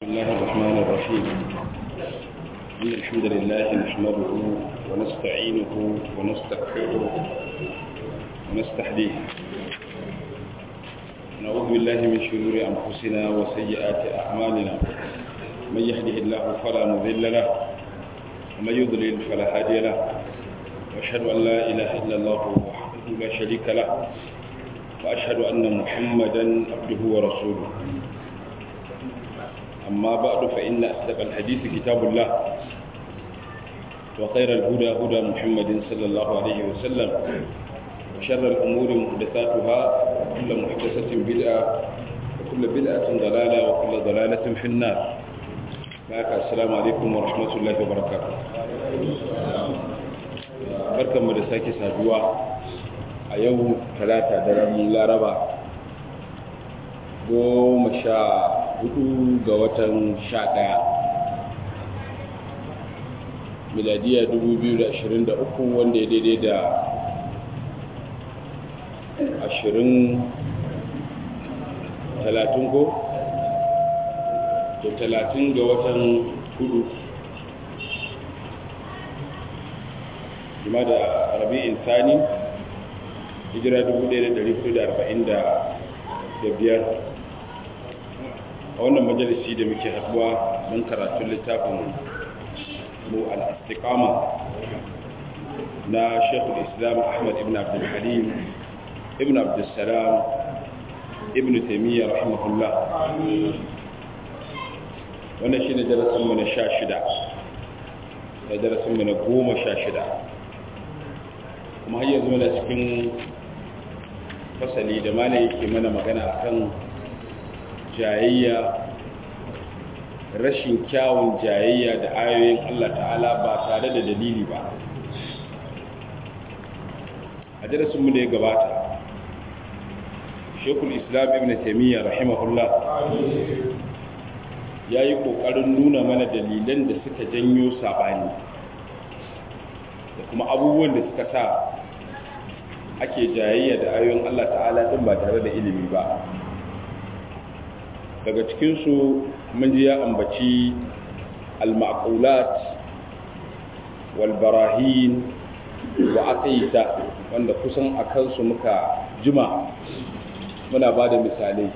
بسم الله الرحمن الرحيم إن الحمد لله نحمده ونستعينه ونستغفره ونستهديه نعوذ بالله من شرور أنفسنا وسيئات أعمالنا من يهده الله فلا مضل له ومن يضلل فلا هادي له وأشهد أن لا إله إلا الله وحده لا شريك له وأشهد أن محمدا عبده ورسوله أما بعد فإن أصدق الحديث كتاب الله وخير الهدى هدى محمد صلى الله عليه وسلم وشر الأمور محدثاتها وكل محدثة بدعة وكل بدعة ضلالة وكل ضلالة في النار معك السلام عليكم ورحمة الله وبركاته بركة مدساكي سادوا أيوم ثلاثة درم لا ربا goma sha hudu ga watan sha daya miladiya 2023 wanda ya daidai da ashirin talatin ko da talatin ga watan hudu jima da rabi'in sani hijira 1445 a wannan majalisi da muke haduwa don karatun littafin mu al-istiqama na shekul islam ahmad ibn abdul halim ibn abdul salam ibn taimiyya rahimahullah wannan shi ne darasinmu na sha shida da darasinmu na goma sha shida kuma har yanzu mana cikin fasali da mana yake mana magana akan jayayya rashin kyawun jayayya da ayoyin Allah ta'ala ba tare da dalili ba a darasinmu da ya gabata shekul islam ibn taimiyya rahimahullah ya yi ƙoƙarin nuna mana dalilan da suka janyo saɓani da kuma abubuwan da suka sa ake jayayya da ayoyin Allah ta'ala ɗin ba tare da ilimi ba daga cikinsu mun ji ya ambaci al-ma'qulat wal barahin wa aqida wanda kusan a kansu muka jima muna ba da misalai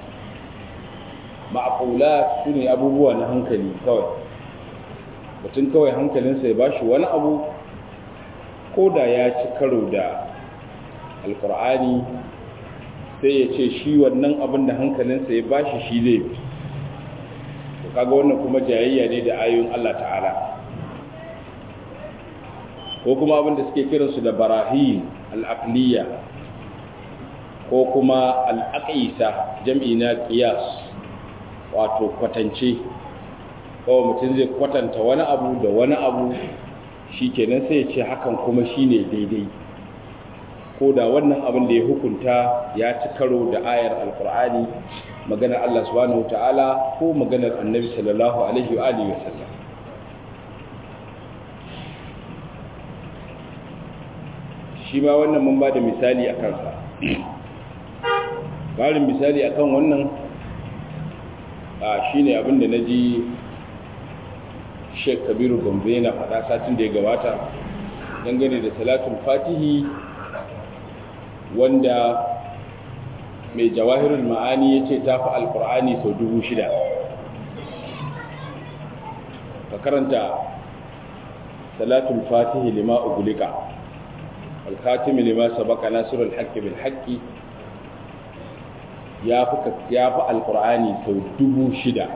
ma'qulat sune abubuwa na hankali kawai mutum kawai hankalinsa ya bashi wani abu ko da ya ci karo da alkur'ani sai ya ce shi wannan abin da hankalinsa ya bashi shi zai bi to kaga wannan kuma jayayya ne da ayoyin Allah ta'ala ko kuma abin da suke kiransu da barahin al'aqliya ko kuma al'aqisa jam'i na qiyas wato kwatance kawai mutum zai kwatanta wani abu da wani abu shikenan sai ya ce hakan kuma shine daidai ko da wannan abin da ya hukunta ya ci karo da ayar alkur'ani maganar Allah subhanahu ta'ala ko maganar annabi sallallahu alaihi wa alihi wasallam shi ma wannan mun ba da misali a kansa ƙarin misali akan wannan a shine abin da na ji sheik kabiru gombe na faɗa satin da ya gabata dangane da salatul fatihi wanda mai jawahirul ma'ani ya ce ta fi alkur'ani sau dubu shida ka karanta salatul fatihi lima ugulika alkatimi lima sabaka nasirul haqqi bil haqqi ya fi alkur'ani sau dubu shida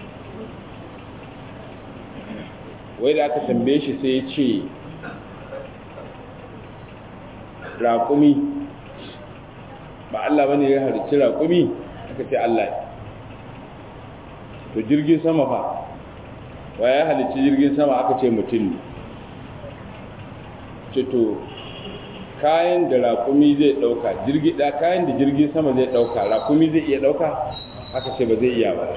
wai da aka tambaye shi sai ya ce raƙumi ba Allah bane ya halicci raƙumi aka ce Allah to jirgin sama fa wa ya halicci jirgin sama aka ce mutum ne ce to kayan da raƙumi zai ɗauka jirgi da kayan da jirgin sama zai ɗauka raƙumi zai iya ɗauka aka ce ba zai iya ba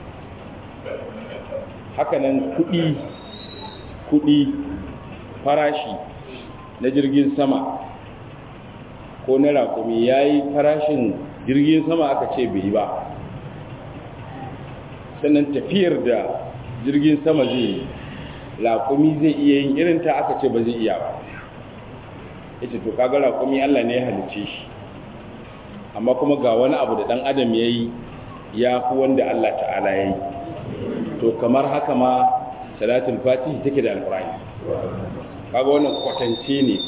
hakanan kuɗi kuɗi farashi na jirgin sama ko na raƙumi ya yi farashin jirgin sama aka ce bai ba sannan tafiyar da jirgin sama zai raƙumi zai iya yin irin ta aka ce ba zai iya ba ita to kaga raƙumi Allah ne ya halice shi amma kuma ga wani abu da ɗan adam ya yi ya fi wanda Allah ta'ala ya yi to kamar haka ma salatul fatihi take da alƙur'ani kaga wannan kwatance ne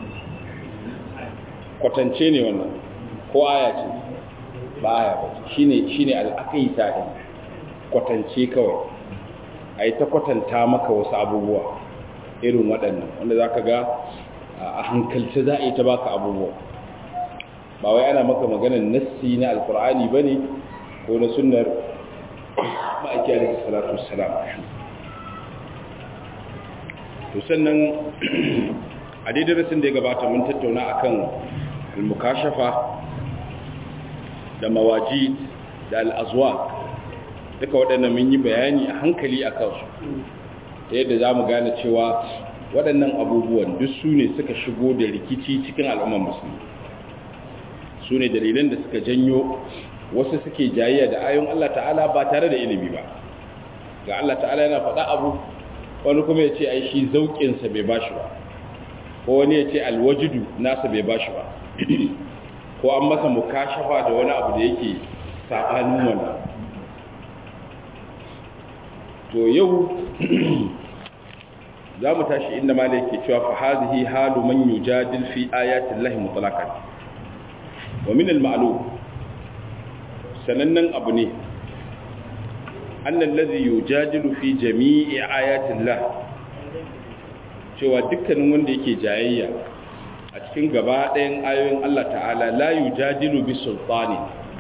kwatance ne wannan ko aya ce ba aya ba shine shine al'aqaita din kwatance kawai ai ta kwatanta maka wasu abubuwa irin waɗannan wanda zaka ga a hankalce za a yi ta baka abubuwa ba wai ana maka maganar nassi na alkur'ani bane ko na sunnar ma'aiki alaihi salatu wassalam to sannan a daidai rasin da ya gabata mun tattauna akan al-mukashafa da mawajid da al-azwaq duka waɗannan mun yi bayani a hankali a kansu ta yadda za mu gane cewa waɗannan abubuwan duk su ne suka shigo da rikici cikin al'ummar musulmi su ne dalilan da suka janyo wasu suke jayayya da ayon Allah ta'ala ba tare da ilimi ba ga Allah ta'ala yana faɗa abu wani kuma ya ce ai shi zauƙinsa bai ba shi ba ko wani ya ce alwajidu nasa bai ba shi ba ko an masa mukashafa da wani abu da yake saɓanin wannan to yau za mu tashi inda ma yake cewa fa hadhihi halu man yujadil fi ayati llahi mutlaqan wa min al-ma'lum sanannen abu ne annal ladhi yujadilu fi jami'i ayati llah cewa dukkanin wanda yake jayayya a cikin gaba ɗayan ayoyin Allah ta'ala la yujadilu bi sultani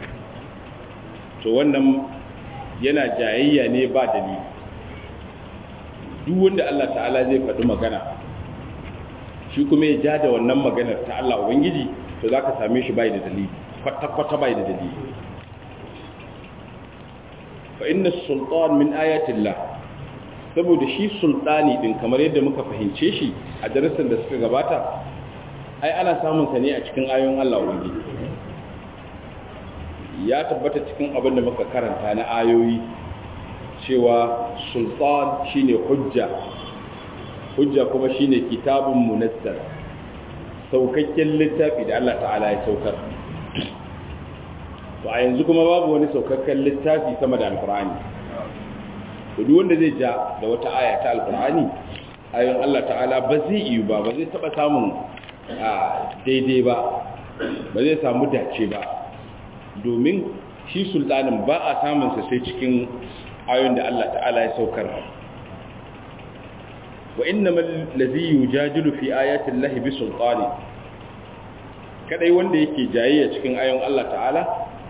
to wannan yana jayayya ne ba dalili duk wanda Allah ta'ala zai faɗi magana shi kuma ya ja da wannan maganar ta Allah Ubangiji to za ka same shi bai da dalili kwata-kwata bai da dalili fa inna sultan min ayatillah saboda shi sultani din kamar yadda muka fahimce shi a darasin da suka gabata ai ana samun sa ne a cikin ayoyin Allah Ubangiji ya tabbata cikin abin da muka karanta na ayoyi cewa sultan shine hujja hujja kuma shine kitabun munazzal saukakken littafi da Allah ta'ala ya saukar to a yanzu kuma babu wani saukakken littafi sama da alqur'ani to duk wanda zai ja da wata aya ta alqur'ani ayoyin Allah ta'ala ba zai yi ba ba zai taba samun daidai ba ba zai samu dace ba domin shi sultanin ba a samunsa sai cikin ayoyin da Allah ta'ala ya saukar wa innamal ladhi yujadilu fi ayati llahi bi sultani kadai wanda yake jayayya cikin ayoyin Allah ta'ala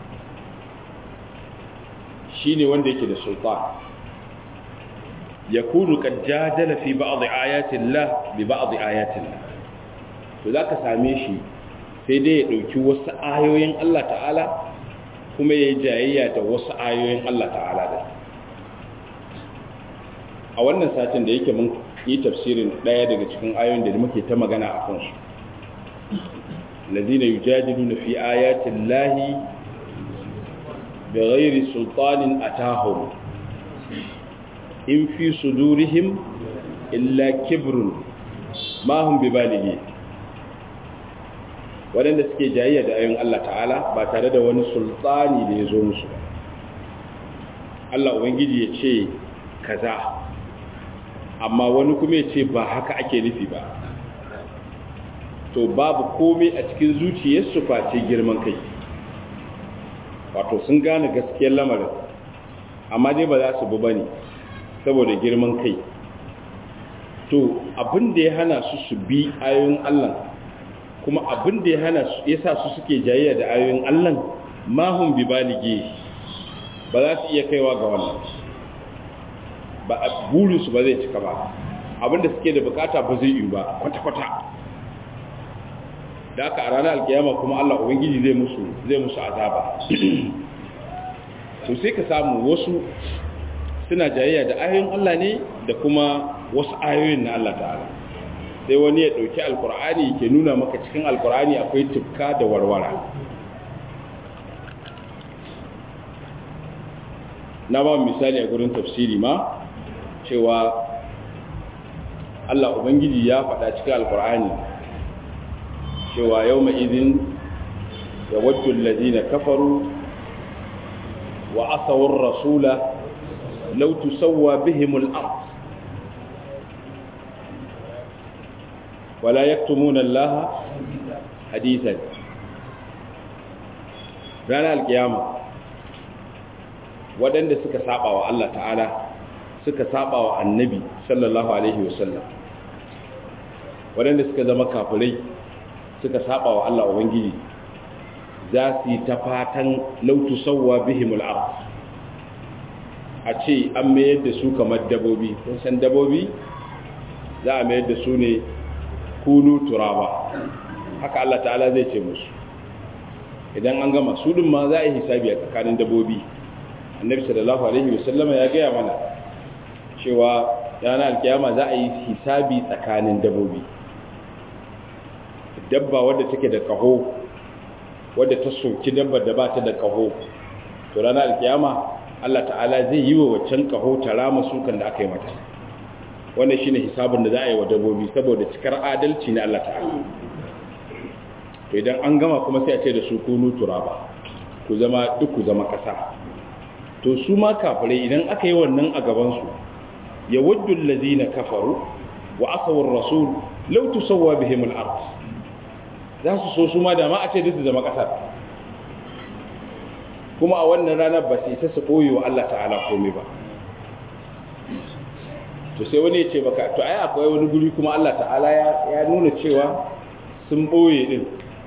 shine wanda yake da sultan yakunu qad jadala fi ba'd ayati llah bi ba'd ayati llah to zaka same shi sai dai ya dauki wasu ayoyin Allah ta'ala kuma ya yi jayayya da wasu ayoyin Allah ta'ala da a wannan satin da yake mun yi tafsirin ɗaya daga cikin ayoyin da muke ta magana a kansu lazina yujadiluna fi ayatin lahi bi ghairi sultanin atahum in fi sudurihim illa kibrun ma hum bibalighi waɗanda suke jayayya da ayoyin Allah ta'ala ba tare da wani sultani da ya zo musu Allah Ubangiji ya ce kaza amma wani kuma ya ce ba haka ake nufi ba to babu komai a cikin zuciyarsu face girman kai wato sun gane gaskiyar lamarin amma dai ba za su bi ba ne saboda girman kai to abin da ya hana su su bi ayoyin Allah kuma abin da ya hana su yasa su suke jayayya da ayoyin Allah mahum bi balige ba za su iya kaiwa ga wannan ba a burin su ba zai cika ba abin da suke da bukata ba zai yi ba kwata kwata da aka a ranar alkiyama kuma Allah ubangiji zai musu zai musu azaba to sai ka samu wasu suna jayayya da ayoyin Allah ne da kuma wasu ayoyin na Allah ta'ala sai wani ya ɗauki alkur'ani ke nuna maka cikin alkur'ani akwai tufka da warwara na ba misali a gurin tafsiri ma cewa Allah Ubangiji ya faɗa cikin alkur'ani cewa yau ma'izin ya waddu lalzina kafaru wa asawar rasula lautu sauwa bihimul ard wala yaktumuna Allah hadithan ranar alkiyama waɗanda suka saba wa Allah ta'ala suka saba wa annabi sallallahu alaihi wasallam waɗanda suka zama kafirai suka saba wa Allah ubangiji za su yi ta fatan lautu sauwa bihimul ard a ce an mayar da su kamar dabobi kun san dabobi za a mayar da su ne kunu turaba haka Allah ta'ala zai ce musu idan an gama su din ma za a yi hisabi a tsakanin dabobi annabi sallallahu alaihi wasallama ya gaya mana cewa yana alkiyama za a yi hisabi tsakanin dabobi dabba wadda take da kaho wadda ta soki dabbar da ba ta da kaho to ranar alkiyama Allah ta'ala zai yi wa waccan kaho ta rama sukan da aka yi mata wannan shine hisabin da za a yi wa dabbobi saboda cikar adalci na Allah ta'ala to idan an gama kuma sai a ce da su kunu turaba ku zama duk ku zama kasa to su ma kafirai idan aka yi wannan a gaban su ya waddu allazina kafaru wa asawar rasul law tusawwa bihim al-ard za su so su ma da ma a ce duk su zama kasa kuma a wannan ranar ba sai ta su koyi wa Allah ta'ala komai ba to sai wani ya ce baka to ai akwai wani guri kuma Allah ta'ala ya nuna cewa sun boye din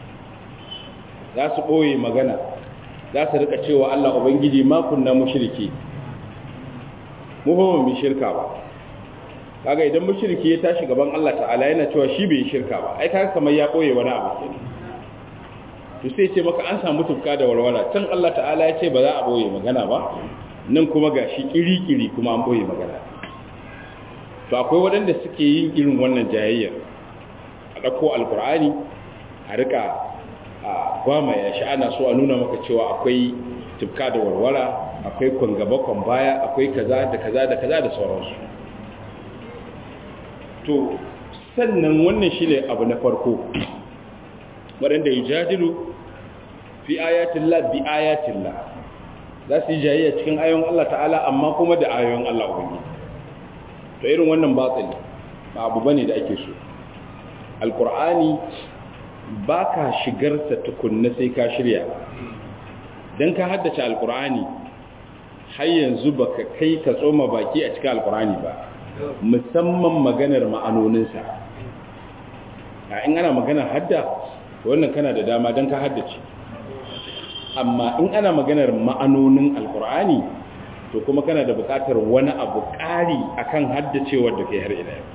za su boye magana za su rika cewa Allah ubangiji ma kunna mushriki mu ba mu shirka ba kaga idan mushriki ya tashi gaban Allah ta'ala yana cewa shi bai shirka ba ai kaga kamar ya boye wani abu kenan to sai ce maka an samu tufka da warwara can Allah ta'ala ya ce ba za a boye magana ba nan kuma gashi kiri-kiri kuma an boye magana to akwai waɗanda suke yin irin wannan jayayyar a ɗauko alkur'ani a rika a gwama ya shi ana so a nuna maka cewa akwai tufka da warwara akwai kwangaba baya akwai kaza da kaza da kaza da sauransu to sannan wannan shi ne abu na farko waɗanda yi jadilu fi ayatillah bi ayatillah za su yi jayayya cikin ayon Allah ta'ala amma kuma da ayon Allah ubangiji to irin wannan batsali ba abu bane da ake so alkur'ani ba ka shigarsa tukunna sai ka shirya don ka haddace alkur'ani har yanzu ba ka kai ka tsoma baki a cikin alkur'ani ba musamman maganar ma'anoninsa a in ana maganar hadda wannan kana da dama don ka haddace amma in ana maganar ma'anonin alkur'ani to kuma kana da bukatar wani abu ƙari akan haddacewar da kai har ila yau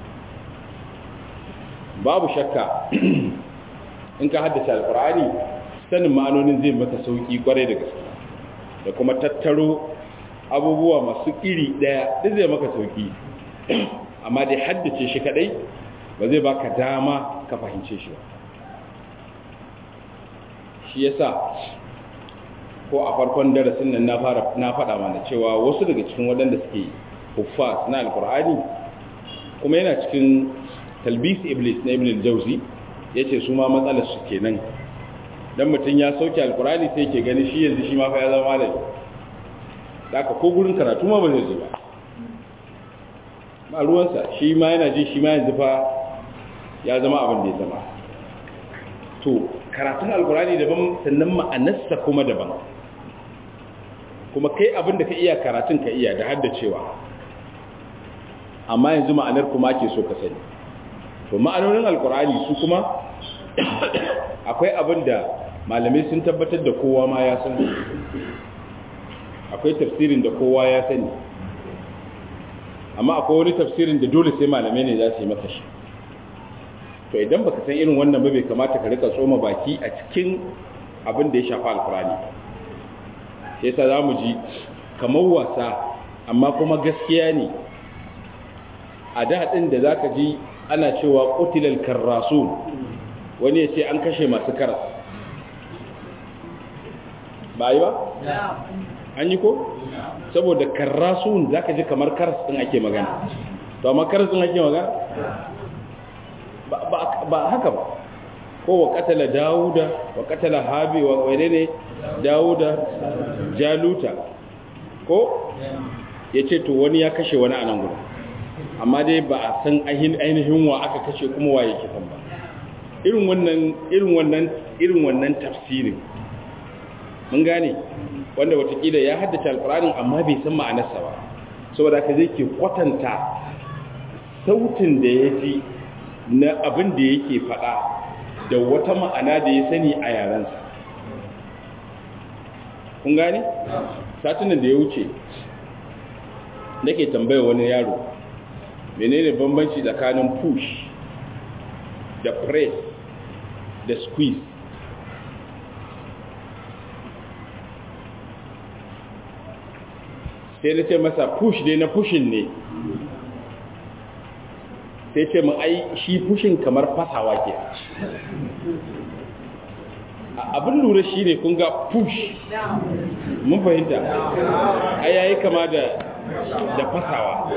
babu shakka in ka haddace alkur'ani sanin ma'anonin zai maka sauki kwarai da gaske da kuma tattaro abubuwa masu iri daya duk zai maka sauki amma dai haddace shi kadai ba zai baka dama ka fahimce shi ba shi yasa ko a farkon darasin nan na fara na faɗa mana cewa wasu daga cikin waɗanda suke huffaz na alkur'ani kuma yana cikin talbis iblis na ibn al-jawzi yace su ma matsalar su kenan dan mutun ya sauke alkur'ani sai yake gani shi yanzu shi ma fa ya zama malami haka ko gurin karatu ma ba zai je ba ba ruwansa shi ma yana ji shi ma yanzu fa ya zama abin da ya zama to karatun alkur'ani daban sannan ma'anarsa kuma daban kuma kai abin da ka iya karatun ka iya da haddacewa amma yanzu ma'anar kuma ke so ka sani to ma'anonin alkur'ani su kuma akwai abin da malamai sun tabbatar da kowa ma ya sani akwai tafsirin da kowa ya sani amma akwai wani tafsirin da dole sai malamai ne za su yi masa shi to idan baka san irin wannan ba bai kamata ka rika tsoma baki a cikin abin da ya shafa alkur'ani sai sa za mu ji kamar wasa amma kuma gaskiya ne a daɗin da za ka ji ana cewa ƙutilal karrasu wani ya ce an kashe masu karas ba yi ba? an yi ko saboda karrasun zaka ji kamar karas din ake magana to amma karas din ake magana ba haka ba ko wa katala dawuda wa katala habi wa wane ne dawuda jaluta ko ya ce to wani ya kashe wani anan gudu amma dai ba a san ainihin wa aka kashe kuma waye kisan ba irin wannan irin wannan irin wannan tafsirin mun gane wanda watakila ya haddace alkur'anin amma bai san ma'anarsa ba saboda ka zai ke kwatanta sautin da ya ji na abin da yake faɗa da wata ma'ana da ya sani a yarensa kun gane satunan da ya wuce nake tambaya wani yaro menene bambanci tsakanin push da press da squeeze sai na ce masa push dai na pushin ne sai ce mu ai shi pushin kamar fasawa ke abin lura shi ne kun ga push mun fahimta ai yayi kama da da fasawa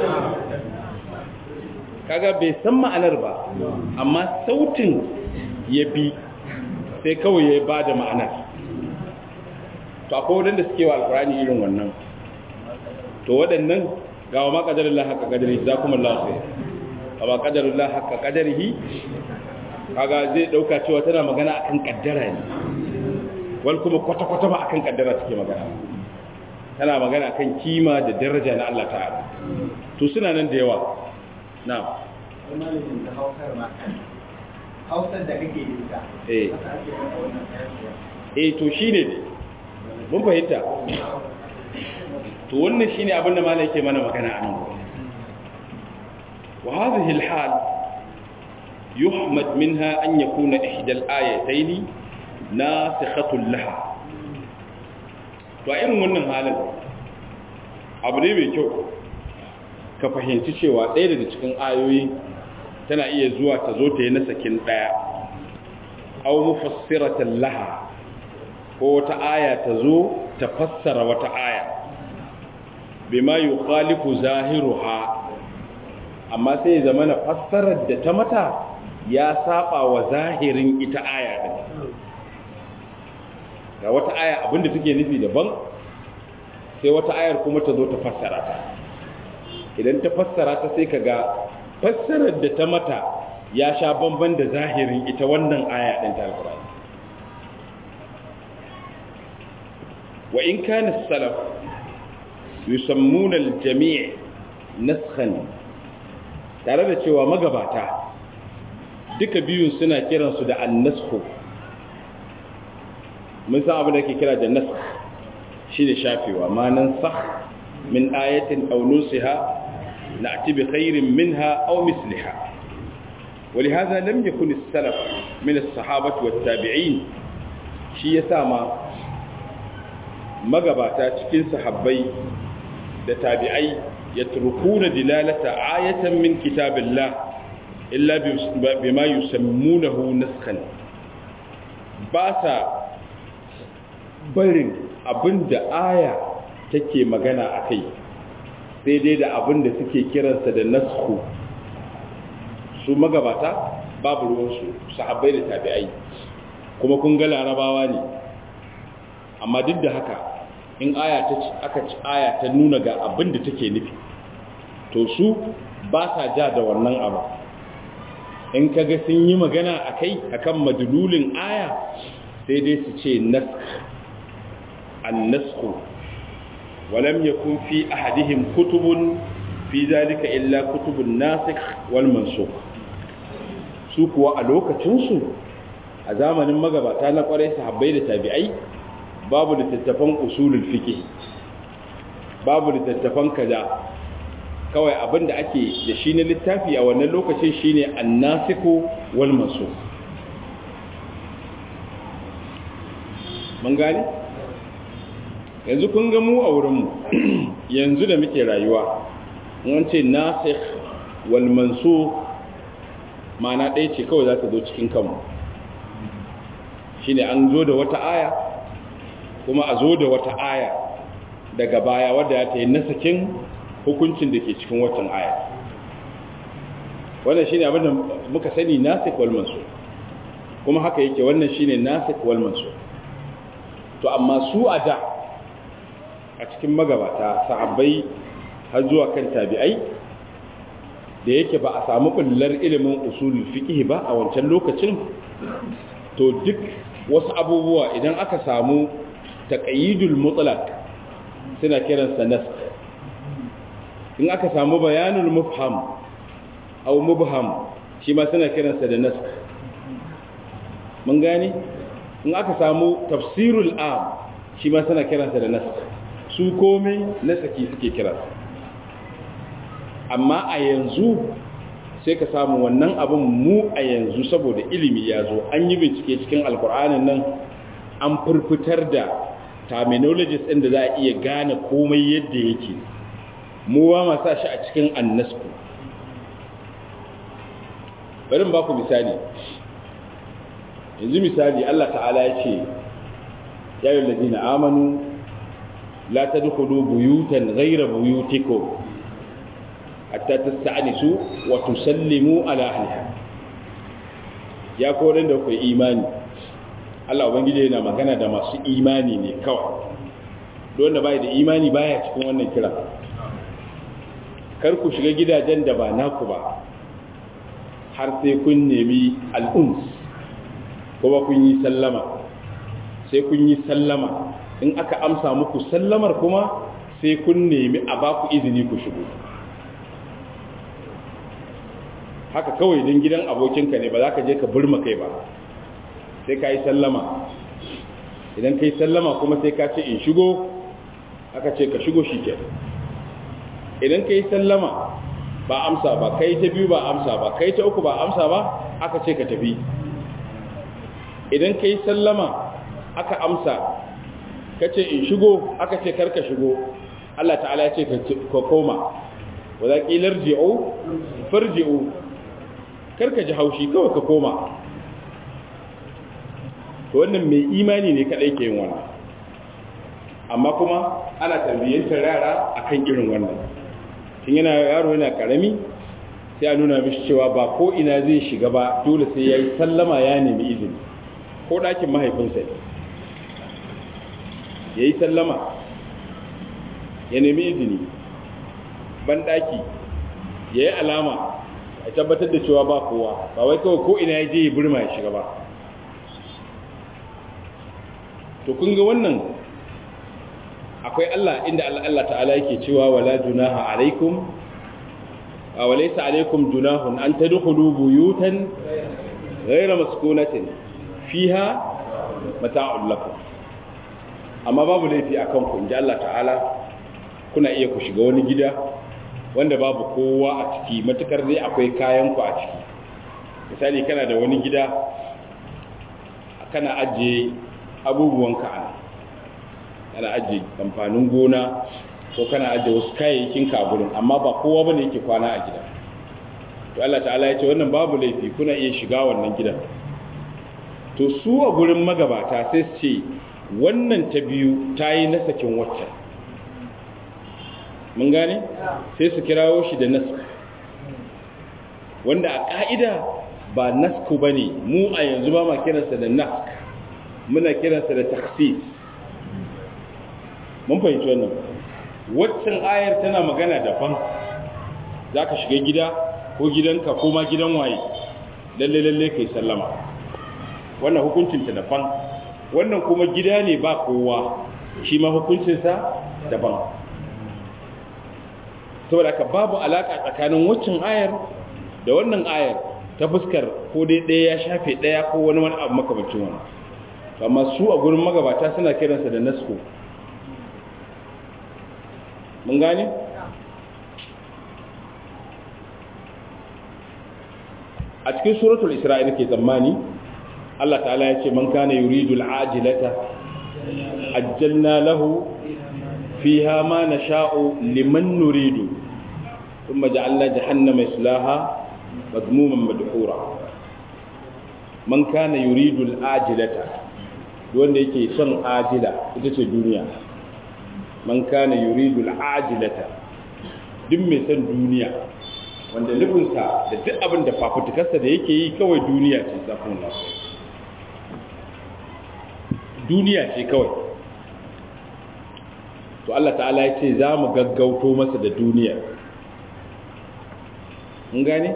kaga bai san ma'anar ba amma sautin ya bi sai kawai ya ba da ma'anar to akwai wadanda suke wa alkurani irin wannan to waɗannan ga wa maƙadarin haka ƙadari za kuma lafi a maƙadarin haka ƙadarihi kaga zai ɗauka cewa tana magana akan ƙaddara ne wal kuma kwata-kwata ba akan ƙaddara suke magana tana magana akan kima da daraja na Allah ta'ala to suna nan da yawa na hausar da kake yi ta eh eh to shine ne mun fahimta to wannan shine abin da malai yake mana magana anan wa hadhihi alhal yuhmad minha an yakuna ihda alayatayn nasikhatun laha to a irin wannan halin abu ne mai kyau ka fahimci cewa ɗaya daga cikin ayoyi tana iya zuwa ta zo ta yi na sakin ɗaya aw mufassiratan laha ko wata aya ta zo ta fassara wata aya bima yukhalifu zahiruha amma sai zama na fassarar da ta mata ya saba wa zahirin ita aya din ga wata aya abinda take nufi daban sai wata ayar kuma ta zo ta fassara ta idan ta fassara ta sai kaga fassarar da ta mata ya sha bamban da zahirin ita wannan aya din ta alqur'ani wa in kana salaf yusammuna al-jami' naskhan tare da cewa magabata duka biyun suna kiransu da an-naskhu mun san abin da ke kira da naskh shine shafewa ma nan sakh min ayatin aw nusiha na'ti bi khairin minha aw misliha ولهذا لم يكن السلف من الصحابة والتابعين shi yasa ma magabata cikin sahabbai da tabi'ai yatrukuna dilalata ayatan min kitabillah illa bima yusammunahu naskhan ba sa barin abinda aya take magana akai sai dai da abinda suke kiransa da naskhu su magabata babu ruwansu sahabbai da tabi'ai kuma kun ga larabawa ne amma duk da haka in aya ta aka ci aya ta nuna ga abin da take nufi to su ba sa ja da wannan abu in kaga sun yi magana akai akan madlulin aya sai dai su ce nask an-nasku walam yakun fi ahadihim kutubun fi zalika illa kutubun nasikh wal mansukh su kuwa a lokacin su a zamanin magabata na kwarai sahabbai da tabi'ai babu littattafan usulul fiqh babu littattafan kaza kawai abinda ake da shi na littafi a wannan lokacin shine annasiku wal mansukh mun gane yanzu kun ga mu a wurin mu yanzu da muke rayuwa mun ce nasikh wal mansukh ma'ana ɗaya ce kawai za ta zo cikin kanmu shine an zo da wata aya kuma a zo da wata aya daga baya wadda ya ta yi nasakin hukuncin da ke cikin watan aya wannan shine abin da muka sani nasik wal mansukh kuma haka yake wannan shine nasik wal mansukh to amma su a da a cikin magabata sahabbai har zuwa kan tabi'ai da yake ba a samu kullar ilimin usulul fiqh ba a wancan lokacin to duk wasu abubuwa idan aka samu taqayyidul mutlaq suna kiransa nasakh in aka samu bayanul mufham aw mubham shi ma suna kiransa da nasakh mun gane in aka samu tafsirul am shi ma suna kiransa da nasakh su komai nasaki suke kiransa amma a yanzu sai ka samu wannan abin mu a yanzu saboda ilimi ya zo an yi bincike cikin alkur'anin nan an furfitar da terminologies ɗin da za a iya gane komai yadda yake mu ba ma sa shi a cikin annasku bari ba ku misali yanzu misali Allah ta'ala ya ce ya yi lalzina amanu la ta dukulu buyutan gaira buyutiko hatta ta sa'anisu wa tusallimu ala ahliha ya koren da ku imani Allah ubangiji yana magana da masu imani ne kawai don da bai da imani baya cikin wannan kira kar ku shiga gidajen da ba naku ba har sai kun nemi al'ums kuma kun yi sallama sai kun yi sallama in aka amsa muku sallamar kuma sai kun nemi a ba ku izini ku shigo haka kawai don gidan abokinka ne ba za ka je ka burma kai ba sai ka yi sallama idan ka yi sallama kuma sai ka ce in shigo aka ce ka shigo shi ke idan ka yi sallama ba amsa ba kai ta biyu ba amsa ba kai ta uku ba amsa ba aka ce ka tafi idan ka yi sallama aka amsa ka ce in shigo aka ce karka shigo Allah ta'ala ya ce ka koma wa za ƙilar ji'o farji'o karka ji haushi kawai ka koma to wannan mai imani ne kaɗai ke yin wannan amma kuma ana tarbiyyantar yara akan irin wannan tun yana yaro yana karami sai a nuna mishi cewa ba ko ina zai shiga ba dole sai ya yi sallama ya nemi izini ko ɗakin mahaifinsa ne ya yi sallama ya nemi izini ban ɗaki ya yi alama a tabbatar da cewa ba kowa ba wai kawai ko ina ya je ya burma ya shiga ba to kun ga wannan akwai Allah inda Allah ta'ala yake cewa wala junaha alaikum wa laysa alaikum junahun an tadkhulu buyutan ghayra maskunatin fiha mata'un lakum amma babu laifi akan ku inda Allah ta'ala kuna iya ku shiga wani gida wanda babu kowa a ciki matukar dai akwai kayan ku a ciki misali kana da wani gida kana ajiye abubuwanka a kana ajiye amfanin gona ko kana ajiye wasu kayayyakin ka gurin amma ba kowa bane yake kwana a gida to Allah ta'ala ya ce wannan babu laifi kuna iya shiga wannan gidan to su a gurin magabata sai su ce wannan ta biyu ta yi nasakin waccan mun gane sai su kirawo shi da nasku wanda a ƙa'ida ba nasku ba ne mu a yanzu ba ma kiransa da nask muna kiransa da taksis mun fahimci wannan waccan ayar tana magana daban za ka shiga gida ko gidanka ko ma gidan waye lalle-lalle kai sallama wannan hukuncinta daban wannan kuma gida ne ba kowa shi ma hukuncinsa daban saboda ka babu alaka tsakanin waccan ayar da wannan ayar ta fuskar ko dai ɗaya ya shafe ɗaya ko wani wani abu makamancin wani amma su a gurin magabata suna kiransa da nasko mun gane? a cikin suratul isra'il ke tsammani Allah ta'ala ya ce man kana yuridu al'ajilata ajjalna lahu fiha ma nasha'u liman nuridu thumma ja'alna jahannama yaslaha madmuman madhura man kana yuridu al'ajilata wanda yake son ajila ita ce duniya man kana yuridu al'ajilata duk mai son duniya wanda nufinsa da duk abin da fafutukarsa da yake yi kawai duniya ce zafin lafi duniya ce kawai to Allah ta'ala ya ce za mu gaggauto masa da duniya mun gane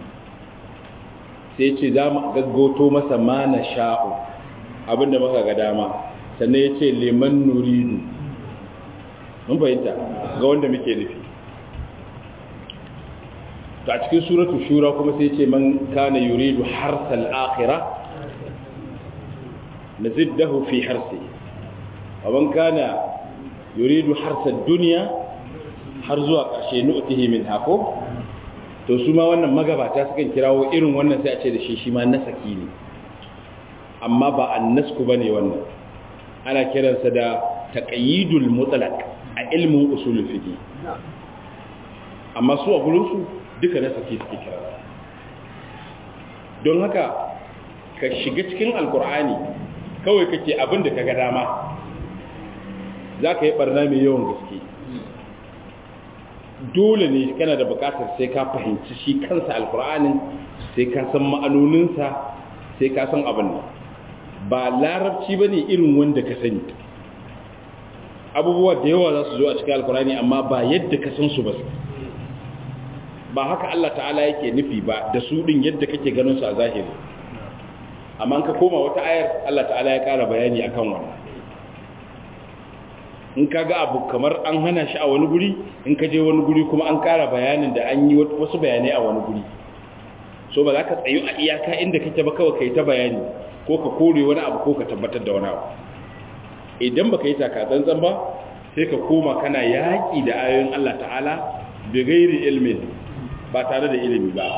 sai ce za mu gaggauto masa ma na sha'u abinda muka ga dama sannan ya ce liman nuridu mun fahimta ga wanda muke nufi to a cikin suratu shura kuma sai ce man kana yuridu harsal akhirah naziddahu fi harsi wa man kana yuridu harsad dunya har zuwa ƙarshe nu'tihi min hako to su ma wannan magabata sukan kirawo irin wannan sai a ce da shi shi ma nasaki ne amma ba annasku bane wannan ana kiransa da taqayyidul mutlaq a ilmin usul fiqh amma su a gurin su duka nasaki suke kira don haka ka shiga cikin alkur'ani kawai kake abin da kaga dama za ka yi barna mai yawan gaske dole ne kana da bukatar sai ka fahimci shi kansa alkur'anin sai ka san ma'anoninsa sai ka san abin nan ba larabci ba ne irin wanda ka sani abubuwa da yawa za su zo a cikin alkur'ani amma ba yadda ka san su ba ba haka Allah ta'ala yake nufi ba da su din yadda kake ganin su a zahiri amma ka koma wata ayar Allah ta'ala ya ƙara bayani akan wannan in ka ga abu kamar an hana shi a wani guri in ka je wani guri kuma an ƙara bayanin da an yi wasu bayanai a wani guri so ba za ka tsayu a iyaka inda kake ba kawai kai ta bayani ko ka kore wani abu ko ka tabbatar da wani abu idan baka yi taka tsantsan ba sai ka koma kana yaƙi da ayoyin Allah ta'ala bi gairi ilmin ba tare da ilimi ba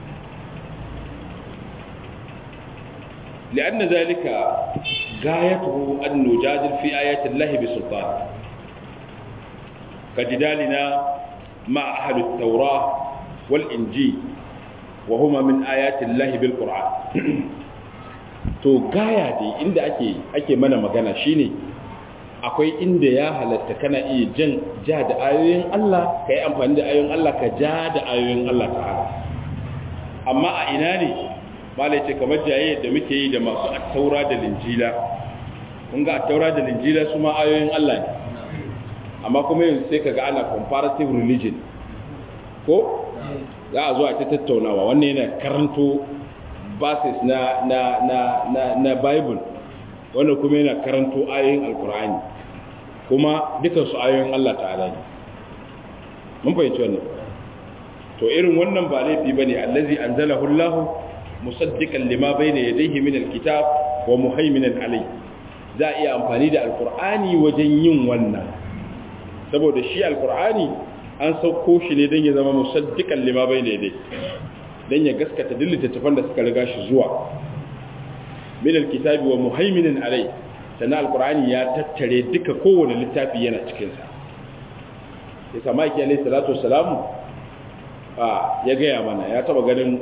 لأن ذلك غايته أن نجادل في آيات الله بسلطان كجدالنا مع أهل التوراة والإنجيل وهما من آيات الله بالقرآن to gaya dai inda ake ake mana magana shine akwai inda ya halatta kana iya jan ja da ayoyin Allah ka yi amfani da ayoyin Allah ka ja da ayoyin Allah ta'ala amma a ina ne malai ce kamar jaye da muke yi da masu attaura da linjila kun ga attaura da linjila su ma ayoyin Allah ne amma kuma yanzu sai kaga ana comparative religion ko za a zo a ta tattaunawa wannan yana karanto verses na na na na na bible wannan kuma yana karanto ayoyin alkur'ani kuma dukan su ayoyin Allah ta'ala ne mun fahimci wannan to irin wannan ba laifi bane allazi anzalahu Allah musaddiqan lima bayna yadayhi min alkitab wa muhaiminan alayhi za a iya amfani da alkur'ani wajen yin wannan saboda shi alkur'ani an sauko shi ne don ya zama musaddiqan lima bayna yadayhi dan ya gaskata duk littattafan da suka riga shi zuwa min alkitabi wa muhaiminan alayhi sannan alkur'ani ya tattare duka kowane littafi yana cikin sa yasa maki alayhi salatu wassalamu ya gaya mana ya taba ganin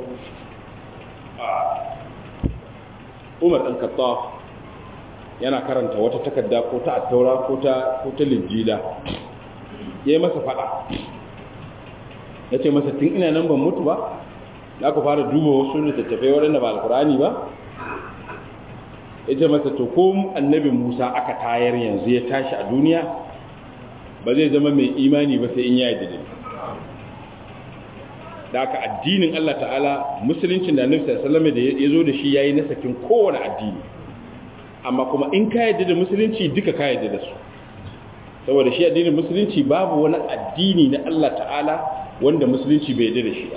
umar ɗan kattaf yana karanta wata takarda ko ta attaura ko ta ko ta linjila ya yi masa fada ya ce masa tun ina nan ban mutu ba za ku fara duba wasu littattafai waɗanda ba alkurani ba ya ce masa to ko annabin musa aka tayar yanzu ya tashi a duniya ba zai zama mai imani ba sai in ya yi da aka addinin Allah ta'ala musuluncin da Annabi sallallahu alaihi da ya zo da shi yayi na sakin kowane addini amma kuma in ka yadda da musulunci duka ka yadda da su saboda shi addinin musulunci babu wani addini na Allah ta'ala wanda musulunci bai yadda da shi ba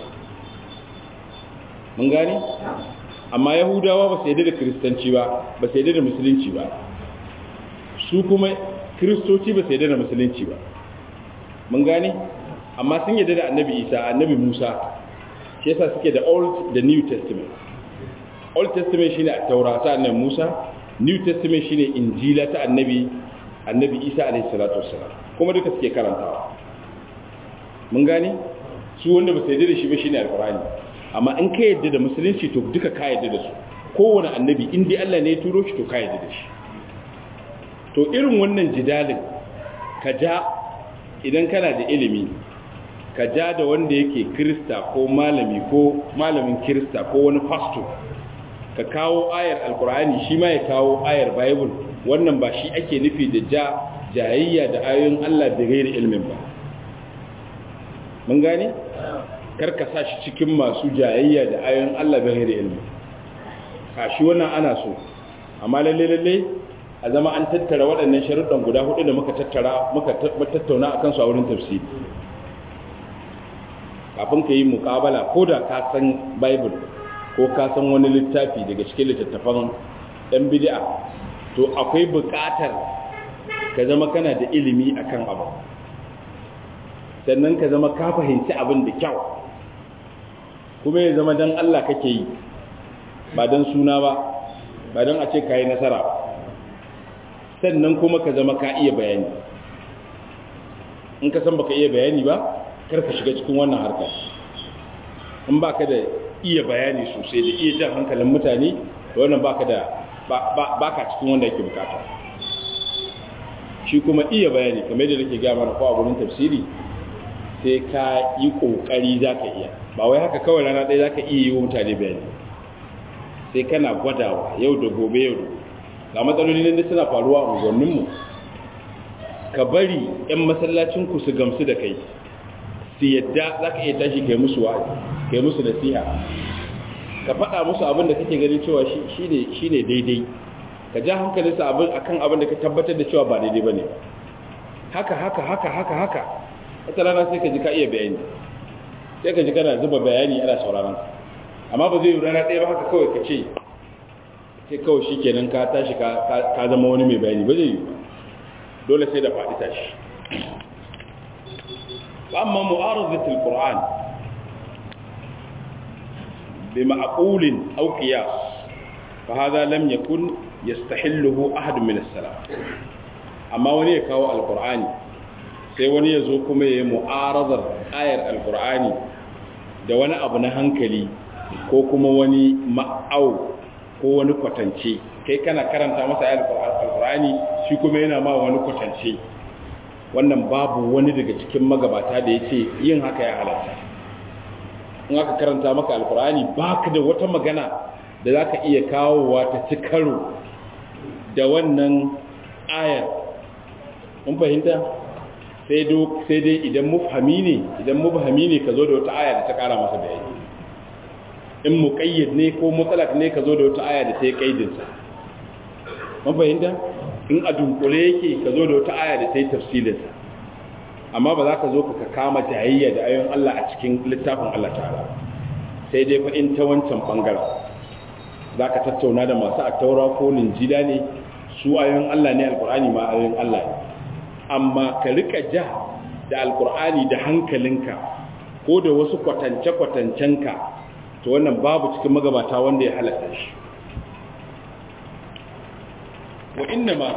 mun gane amma yahudawa ba su yadda da kristanci ba ba su yadda da musulunci ba su kuma kristoci ba su yadda da musulunci ba mun gane amma sun yadda da annabi isa annabi musa shi yasa suke da old da new testament old testament shine a taura ta annabi musa new testament shine injila ta annabi annabi isa alaihi salatu wassalam kuma duka suke karantawa mun gane su wanda ba su yadda da shi ba shine alqur'ani amma in ka yadda da musulunci to duka ka yadda da su kowane annabi in dai Allah ne ya turo shi to ka yadda da shi to irin wannan jidalin ka ja idan kana da ilimi ka ja da wanda yake kirista ko malami ko malamin kirista ko wani fasto ka kawo ayar alkur'ani shi ma ya kawo ayar bible wannan ba shi ake nufi da ja jayayya da ayoyin Allah da gairi ilmin ba mun gane karka sa shi cikin masu jayayya da ayoyin Allah da gairi ilmin a shi wannan ana so amma lalle lalle a zama an tattara waɗannan sharuɗan guda hudu da muka tattara muka tattauna akan su a wurin tafsiri kafin ka yi mukabala ko da ka san bible ko ka san wani littafi daga cikin littattafan ɗan bid'a to akwai buƙatar ka zama kana da ilimi akan abu sannan ka zama ka fahimci abin da kyau kuma ya zama don Allah kake yi ba don suna ba ba don a ce ka yi nasara ba sannan kuma ka zama ka iya bayani in ka san baka iya bayani ba kar ka shiga cikin wannan harkar in baka da iya bayani sosai da iya jan hankalin mutane da wannan baka da baka cikin wanda yake bukata shi kuma iya bayani kamar yadda nake gaya mana ko a gurin tafsiri sai ka yi kokari zaka iya ba wai haka kawai rana ɗaya zaka iya yi wa mutane bayani sai kana gwadawa yau da gobe yau da ga matsaloli ne suna faruwa a unguwanninmu ka bari 'yan masallacinku su gamsu da kai su yadda za ka iya tashi kai musu wa'azi kai musu nasiha ka faɗa musu abin da kake ganin cewa shi ne daidai ka ja hankalinsa abin akan abin da ka tabbatar da cewa ba daidai ba ne haka haka haka haka haka wata rana sai ka ji ka iya bayani sai ka ji kana zuba bayani ana sauraron amma ba zai yi rana ɗaya ba haka kawai ka ce sai kawai shi kenan ka tashi ka zama wani mai bayani ba zai yi dole sai da faɗi tashi amma mu'aradatul qur'an بمعقول أو قياس فهذا لم يكن يستحله أحد من السلام أما وني كاو القرآن sai wani ya zo kuma ya yi mu'arazar ayar alkur'ani da wani abu na hankali ko kuma wani ma'au ko wani kwatance kai kana karanta masa ayar alkur'ani shi kuma yana ma wani kwatance wannan babu wani daga cikin magabata da ya ce yin haka ya halatta in aka karanta maka alkur'ani ba ka da wata magana da za ka iya kawowa ta ci karo da wannan ayar mun fahimta sai dai idan mufhami ne idan mufhami ne ka zo da wata aya da ta kara masa bayani in muqayyad ne ko mutlaq ne ka zo da wata aya da ta yi kaidinsa mun fahimta in a dunkule yake ka zo da wata aya da ta yi tafsilinsa amma ba za ka zo ka kama jayayya da ayoyin Allah a cikin littafin Allah ta'ala sai dai fa in ta wancan bangaren za ka tattauna da masu attaura ko linjila ne su ayoyin Allah ne alkur'ani ma ayoyin Allah ne amma ka rika ja da alkur'ani da hankalinka ko da wasu kwatance-kwatancenka to wannan babu cikin magabata wanda ya halatta shi wa inna ma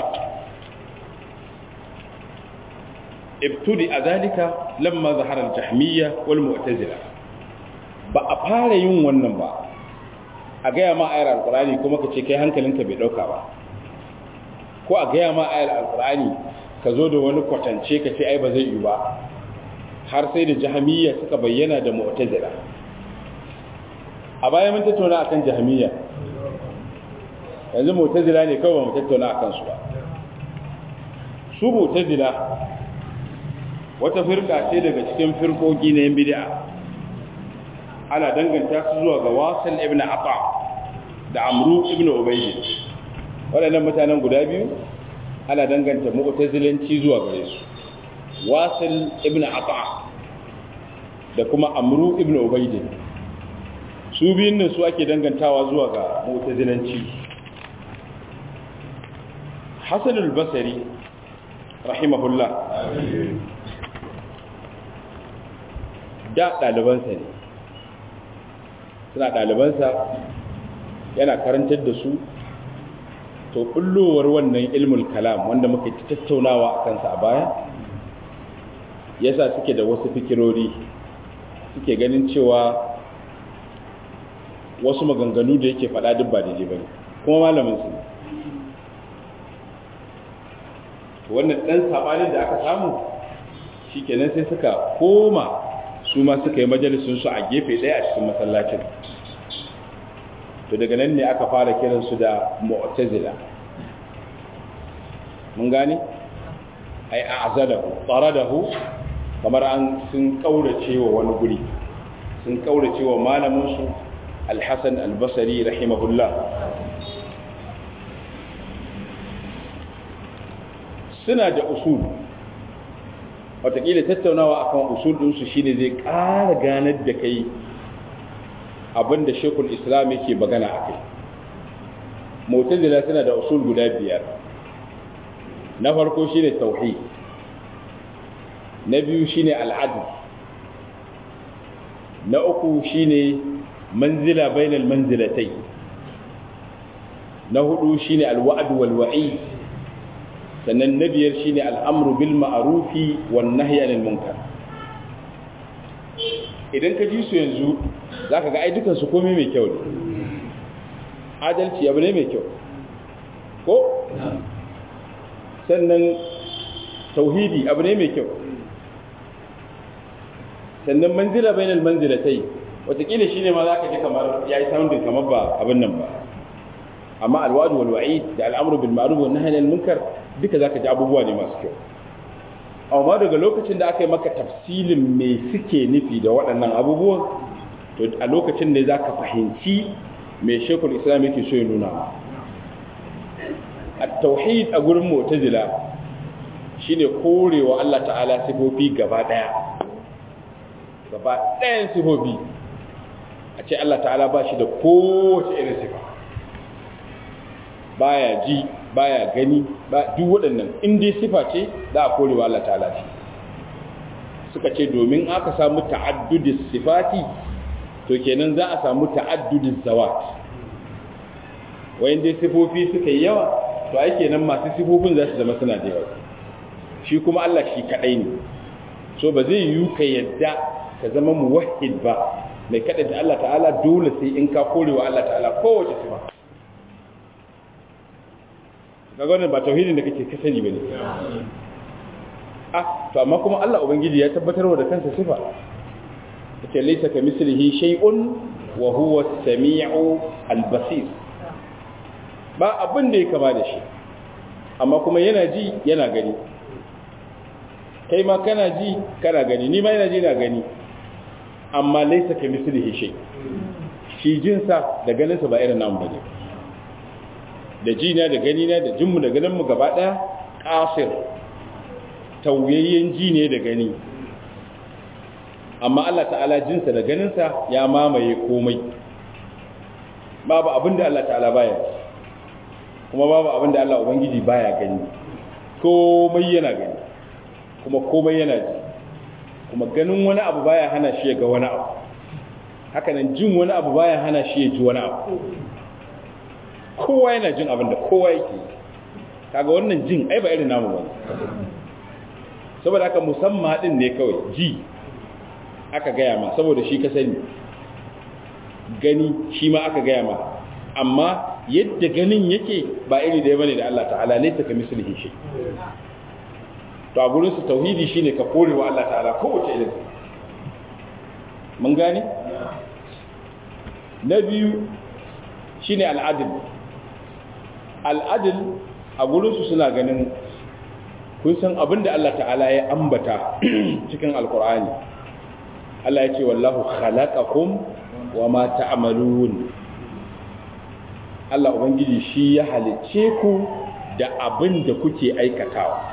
ibtudi a zalika lamma zahara al-jahmiyya wal mu'tazila ba a fara yin wannan ba a gaya ma ayar alkur'ani kuma ka ce kai hankalinka bai dauka ba ko a gaya ma ayar alkur'ani ka zo da wani kwatance ka ce ai ba zai yi ba har sai da jahamiyya suka bayyana da mu'tazila a baya mun tattauna akan jahamiyya yanzu mu'tazila ne kawai mu tattauna akan su ba su mu'tazila wata firka ce daga cikin firkoki na yan bid'a ana danganta su zuwa ga wasan ibn aqa da amru ibn ubayd waɗannan mutanen guda biyu ana danganta mu'tazilanci zuwa gare su wasil ibn aqa da kuma amru ibn ubayd su biyun nan su ake dangantawa zuwa ga mu'tazilanci hasan al-basri rahimahullah da ɗalibansa ne suna ɗalibansa yana karantar da su to bullowar wannan ilmul kalam wanda muka ci tattaunawa a kansa a baya yasa suke da wasu fikirori suke ganin cewa wasu maganganu da yake faɗa duk ba daidai bane kuma malamin su wannan dan sabanin da aka samu shikenan sai suka koma su ma suka yi majalisun su a gefe ɗaya a cikin masallacin to daga nan ne aka fara kiransu da mu'tazila mun gane ai a'zalahu taradahu kamar an sun kaurace wa wani guri sun kaurace wa malamin su al-Hasan al-Basri rahimahullah suna da usul watakila tattaunawa akan usul ɗinsu shine zai ƙara ganar da kai abinda shekul islam yake magana a kai mutazila suna da usul guda biyar na farko shine tauhid na biyu shine al'adl na uku shine manzila bainal manzilatai na hudu shine alwa'd wal wa'id sannan na biyar shine al'amru bil ma'rufi wan nahyi anil munkar idan ka ji su yanzu zaka ga ai dukan su komai mai kyau ne adalci abu ne mai kyau ko sannan tauhidi abu ne mai kyau sannan manzila bainal manzilatai watakila shine ma zaka ji kamar yayi sounding kamar ba abin nan ba amma alwa'd wal wa'id da al'amru bil ma'ruf wan nahyi anil munkar duka zaka ji abubuwa ne masu kyau amma daga lokacin da aka yi maka tafsilin me suke nufi da waɗannan abubuwan to a lokacin ne zaka fahimci me shekul islam yake so ya nuna at-tauhid a gurin mu'tazila shine korewa Allah ta'ala sifofi gaba daya gaba ɗayan sifofi a ce Allah ta'ala ba shi da kowace irin sifa baya ji baya gani ba duk waɗannan in dai sifa ce za a korewa Allah ta'ala shi suka ce domin aka samu ta'addudis sifati to kenan za a samu ta'addudis zawat wayan dai sifofi suka yi yawa to ai kenan masu sifofin za su zama suna da yawa shi kuma Allah shi kadai ne so ba zai yiwu ka yadda ka zama muwahhid ba mai kada da Allah ta'ala dole sai in ka korewa Allah ta'ala kowace sifa kaga wannan ba tauhidin da kake ka sani bane ah to amma kuma Allah ubangiji ya tabbatar da kansa sifa yace laysa kamislihi shay'un wa huwa as-sami'u al-basir ba abin da ya kama da shi amma kuma yana ji yana gani kai ma kana ji kana gani ni ma yana ji na gani amma laysa kamislihi shay shi jinsa da ganinsa ba irin namu bane da jina da ganina da jinmu da ganinmu gaba ɗaya ƙasir tauyayyen ji ne da gani amma Allah ta'ala jinsa da ganinsa ya mamaye komai babu abin da Allah ta'ala baya kuma babu abin da Allah Ubangiji baya gani komai yana gani kuma komai yana ji kuma ganin wani abu baya hana shi ya ga wani abu hakanan jin wani abu baya hana shi ya ji wani abu kowa yana jin abin da kowa yake kaga wannan jin ai ba irin namu ba saboda haka musamman din ne kawai ji aka gaya ma saboda shi ka sani gani shi ma aka gaya ma amma yadda ganin yake ba iri da ya bane da Allah ta'ala ne ta kami sulhi shi to a gurin su tauhidi shine ka kore wa Allah ta'ala kowace irin mun gane na biyu shine al'adil al'adil a gurinsu suna ganin kun san abin da Allah ta'ala ya ambata cikin alkur'ani Allah ya ce wallahu khalaqakum wa ma ta'malun Allah ubangiji shi ya halicce ku da abin da kuke aikatawa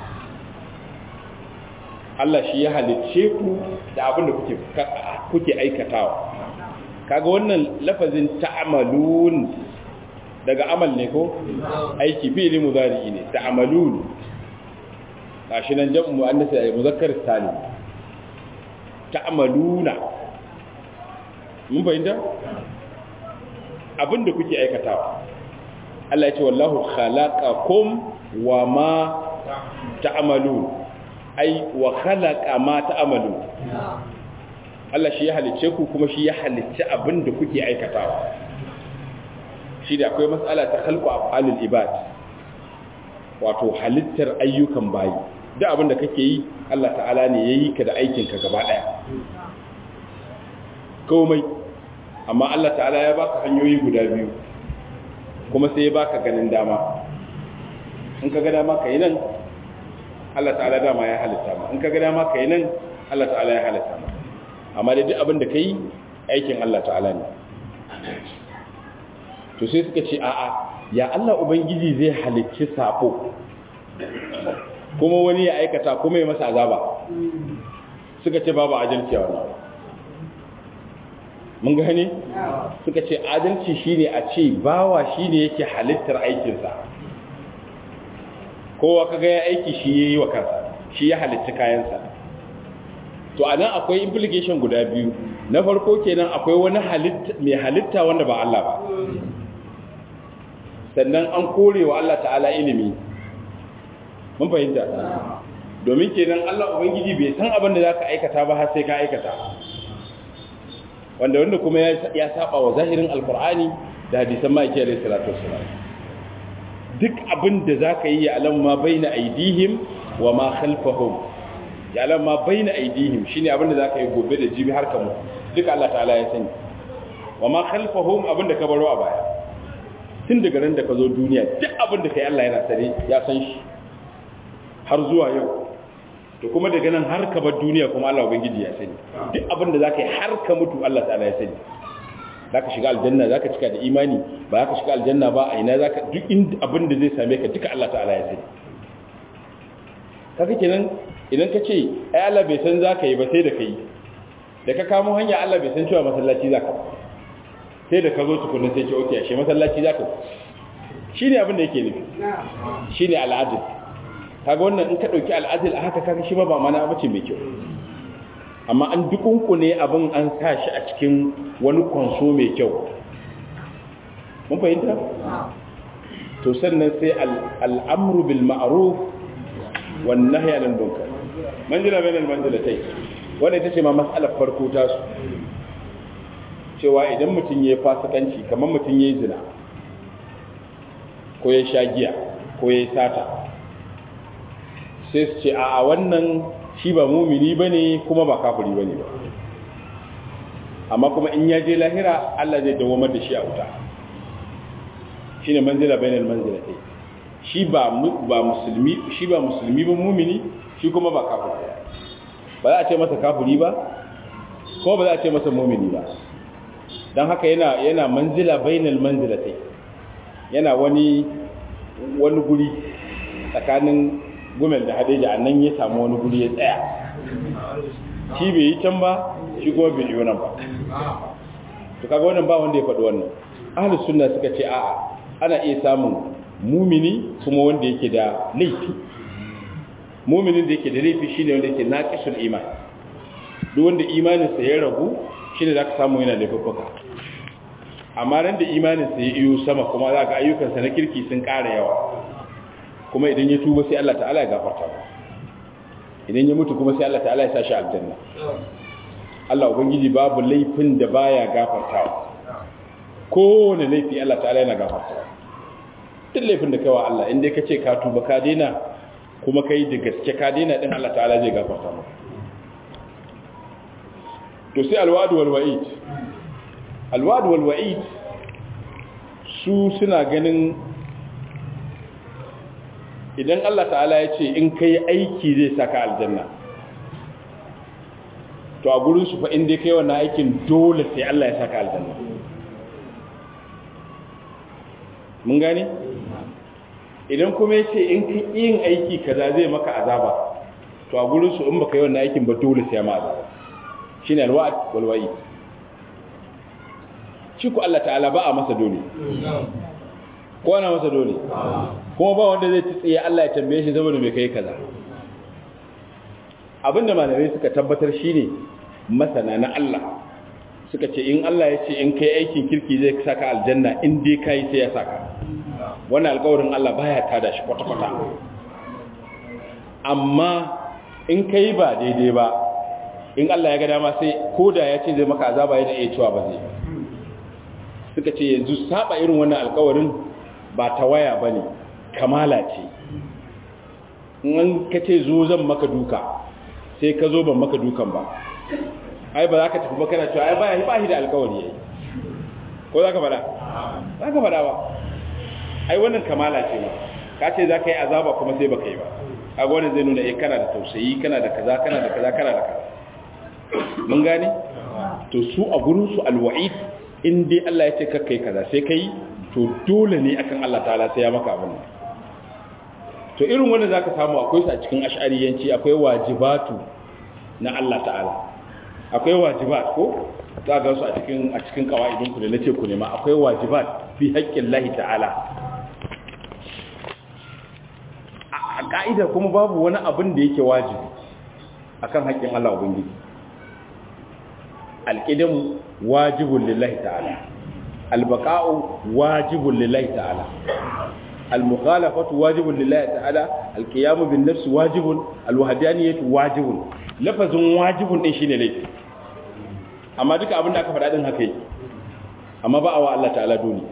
Allah shi ya halicce ku da abin da kuke kuke aikatawa kaga wannan lafazin ta'malun daga amal ne ko aiki fi'li mudari ne ta'malun gashi nan jam'u muannas ay muzakkar salim ta'maluna mun bayyana abinda kuke aikatawa Allah ya ce wallahu khalaqakum wa ma ta'malun ai wa khalaqa ma ta'malun Allah shi ya halicce ku kuma shi ya halicce abinda kuke aikatawa shi da akwai matsala ta halku af'alul ibad wato halittar ayyukan bayi duk abin da kake yi Allah ta'ala ne ya yi ka da aikinka gaba ɗaya komai amma Allah ta'ala ya baka hanyoyi guda biyu kuma sai ya baka ganin dama in ka ga dama ka yi nan Allah ta'ala dama ya halitta ma in ka ga dama ka yi nan Allah ta'ala ya halitta ma amma da duk abin da ka yi aikin Allah ta'ala ne to sai suka ce a'a ya Allah ubangiji zai halicci safo kuma wani ya aikata kuma ya masa azaba suka ce babu adalci a wannan mun gane suka ce adalci shine a ce bawa shine yake halittar aikinsa kowa kaga ya aiki shi yayi wa kansa shi ya halitta kayansa to anan akwai implication guda biyu na farko kenan akwai wani halitta mai halitta wanda ba Allah ba sannan an kore wa Allah ta'ala ilimi mun fahimta domin kenan Allah ubangiji bai san abin da zaka aikata ba har sai ka aikata wanda wanda kuma ya saba wa zahirin alqur'ani da hadisan ma'aiki alayhi salatu wassalam duk abin da zaka yi ya alam ma baina aidihim wa ma khalfahum ya alam ma baina aidihim shine abin da zaka yi gobe da jibi har kamu duk Allah ta'ala ya sani wa ma khalfahum abin da ka baro a baya tun daga ran da ka zo duniya duk abin da kai Allah yana sare ya san shi har zuwa yau to kuma daga nan har ka bar duniya kuma Allah ubangiji ya sani duk abin da zaka yi har ka mutu Allah ta'ala ya sani zaka shiga aljanna zaka cika da imani ba zaka shiga aljanna ba a ina zaka duk inda abin da zai same ka duka Allah ta'ala ya sani kaga kenan idan ka ce ai Allah bai san zaka yi ba sai da kai da ka kamo hanya Allah bai san cewa masallaci zaka sai da ka zo tukunna sai ce okay ashe masallaci zaka shine abin da yake nufi shine al'adil kaga wannan in ka dauki al'adil a haka kaga shi ba ba mana bace mai kyau amma an dukunkune abin an sa shi a cikin wani konso mai kyau mun fahimta to sannan sai al'amru bil ma'ruf wan nahyi anil munkar manzila bainal manzilatai wanda ita ce ma mas'alar farko ta su cewa idan mutum yayi fasikanci kamar mutum yayi zina ko ya sha giya ko ya sata sai su ce a wannan shi ba mumini ba ne kuma ba kafiri ba ne ba amma kuma in ya je lahira Allah zai dawamar da shi a wuta shi ne manzila bainal manzila ɗai shi ba musulmi shi ba musulmi ba mumini shi kuma ba kafiri ba za a ce masa kafiri ba kuma ba za a ce masa mumini ba don haka yana yana manzila bainal manzila ɗai yana wani wani guri tsakanin gumel da hadeja a nan ya samu wani guri ya tsaya shi bai yi can ba shi kuma bai yi wannan ba to kaga wannan ba wanda ya faɗi wannan ahlus sunna suka ce a'a ana iya samun mumini kuma wanda yake da laifi muminin da yake da laifi shine wanda yake naqisul iman duk wanda imaninsa ya ragu shine zaka samu yana da fafaka amma ran da imaninsa ya iyo sama kuma za ka ayyukansa na kirki sun ƙara yawa kuma idan ya tuba sai Allah ta'ala ya gafarta ba idan ya mutu kuma sai Allah ta'ala ya sa shi aljanna Allah ubangiji babu laifin da baya gafartawa kowane laifi Allah ta'ala yana gafartawa duk laifin da kaiwa Allah inda ka ce ka tuba ka daina kuma kai da gaske ka daina din Allah ta'ala zai gafarta maka to sai alwadu wal wa'id alwadu wal wa'id su suna ganin idan Allah ta'ala ya ce in kai aiki zai saka aljanna to a gurin su fa in dai kai wannan aikin dole sai Allah ya saka aljanna mun gane idan kuma ya ce in ka yin aiki kaza zai maka azaba to a gurin su in baka yi wannan aikin ba dole sai ma azaba shine alwa'd wal wa'id shi ku Allah ta'ala ba a masa dole ko ana masa dole kuma ba wanda zai ci tsaye Allah ya tambaye shi saboda mai kai kaza abinda malamai suka tabbatar shine masana na Allah suka ce in Allah ya ce in kai aikin kirki zai saka aljanna in dai kai sai ya saka wannan alƙawarin Allah baya tada shi kwata-kwata amma in kai ba daidai ba in Allah ya ga dama sai koda ya ce zai maka azaba yana iya cewa ba zai suka ce yanzu saba irin wannan alƙawarin ba ta waya bane kamala ce in ka ce zo zan maka duka sai ka zo ban maka dukan ba ai ba za ka tafi ba kana cewa ai ba ba shi da alkawari yayi ko za ka faɗa za ka faɗa ba ai wannan kamala ce ma ka ce za ka yi azaba kuma sai baka yi ba kaga wannan zai nuna eh kana da tausayi kana da kaza kana da kaza kana da kaza mun gane to su a gurin su alwa'id in dai Allah ya ce kakkai kaza sai kai to dole ne akan Allah ta'ala sai ya maka abin to irin wanda zaka samu akwai su a cikin ash'ariyanci akwai wajibatu na Allah ta'ala akwai wajibat ko za ga su a cikin a cikin kawaidin ku da nace ku ne ma akwai wajibat fi haƙƙin Allah ta'ala a ka'ida kuma babu wani abin da yake wajibi akan haƙƙin Allah ubangiji alƙidamu wajibun lillahi ta'ala albaqa'u wajibun lillahi ta'ala almukhalafatu wajibun lillahi ta'ala alqiyamu bin nafsi wajibun alwahdaniyatu wajibun lafazin wajibun din shine laifi amma duka abin da aka faɗa din haka yake amma ba a wa Allah ta'ala dole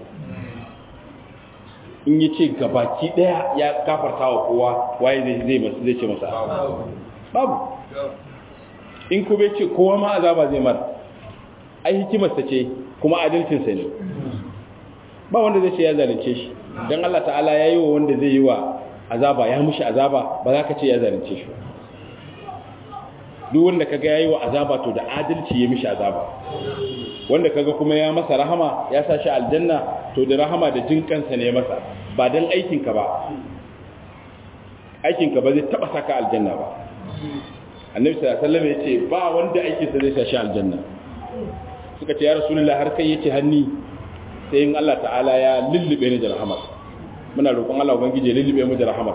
in yace gabaki daya ya kafarta wa kowa waye zai zai masa zai ce masa babu in ku bai ce kowa ma azaba zai mara ai hikimarsa ce kuma adalcinsa ne ba wanda zai ce ya zalunce shi don Allah ta'ala ya yi wa wanda zai yi wa azaba ya mushi azaba ba za ka ce ya zalunce shi duk wanda kaga ya yi wa azaba to da adalci ya mishi azaba wanda kaga kuma ya masa rahama ya sa shi aljanna to da rahama da jin kansa ne masa ba don aikinka ba aikinka ba zai taba saka aljanna ba annabi sallallahu alaihi wasallam yace ba wanda aikinsa zai sa shi aljanna suka ce ya rasulullah har kai yace hanni sai in Allah ta'ala ya lullube ni da rahmat muna roƙon Allah ubangiji ya lullube mu da rahmat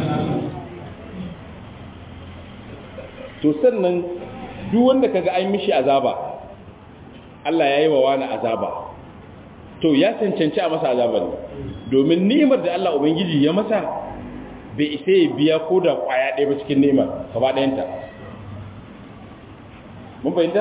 to sannan duk wanda kaga ai mishi azaba Allah ya yi wa wani azaba to ya cancanci a masa azaba ne domin ni'imar da Allah ubangiji ya masa bai isa ya biya ko da kwaya ɗaya ba cikin ni'imar gaba ɗayanta mun fahimta